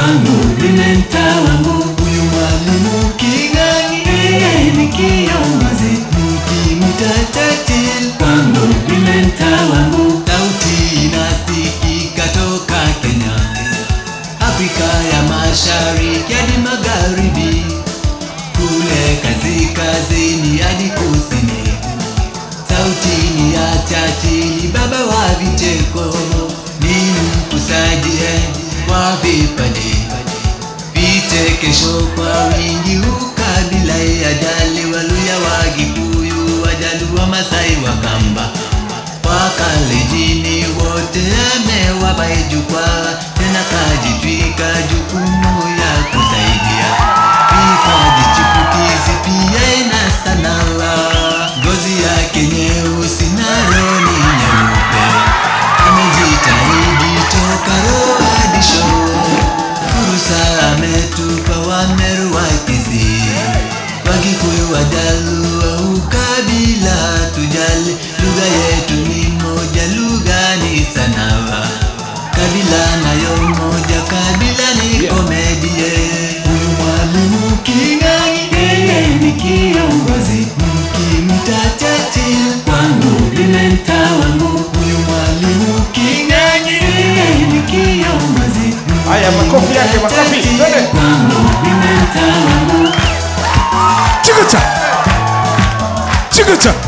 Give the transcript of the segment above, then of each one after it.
kwangu mimi mtawangu huyu mwalimu King'ang'i yeye ni kiongozi mkimwita Churchill kwangu mimi mtawangu sauti inasikika toka Kenya Afrika ya Mashariki hadi Magharibi kule kaskazini hadi kusini sauti ni ya Churchill baba wa vicheko ni mkusaji wa vipaji vichekesho kwa wingi ukabila ajali waluya wa Gikuyu wajaluo Masai Wakamba wakalejini wote amewapa jukwaa tena kajitwika jukumu ya kusaidia vipaji chipukizi pia ina sanaa ngozi yake nyeusi na roni nyeupe amejitahidi toka roho hadi shoo fursa ametupa Wameru wa Kisii Wakikuyu Wajaluo ukabila tujali lugha yetu ni moja lugha ni sanawa kabila nayo moja kabila ni komedie huyu mwalimu King'ang'i yeye ni kiongozi mkimta Churchill kwangu mimi mtawangu huyu mwalimu King'ang'i yeye ni kiongozi Haya, makofi yake, makofi. Twende. kwangu mimi mtawangu Chikacha. Chikacha.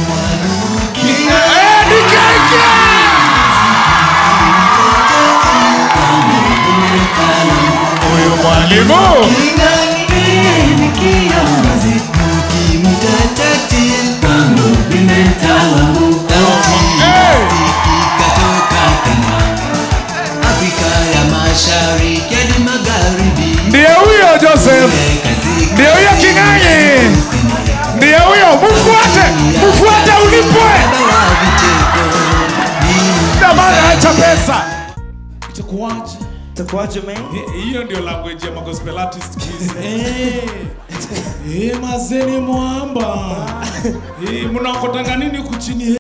Eh, nikaingia. Huyu mwalimu. Eh. Ndiye huyo Joseph. Ndiye huyo King'ang'i. Ndiye huyo. Mfuate. Mfuate ulipwe. Jamani acha pesa. Itakuwaje? Itakuwaje man? Hi- Hiyo ndio language ya magospel artist kids. Eh. Eh, mazeni mwamba. Eh, mnaokotanga nini huku chini?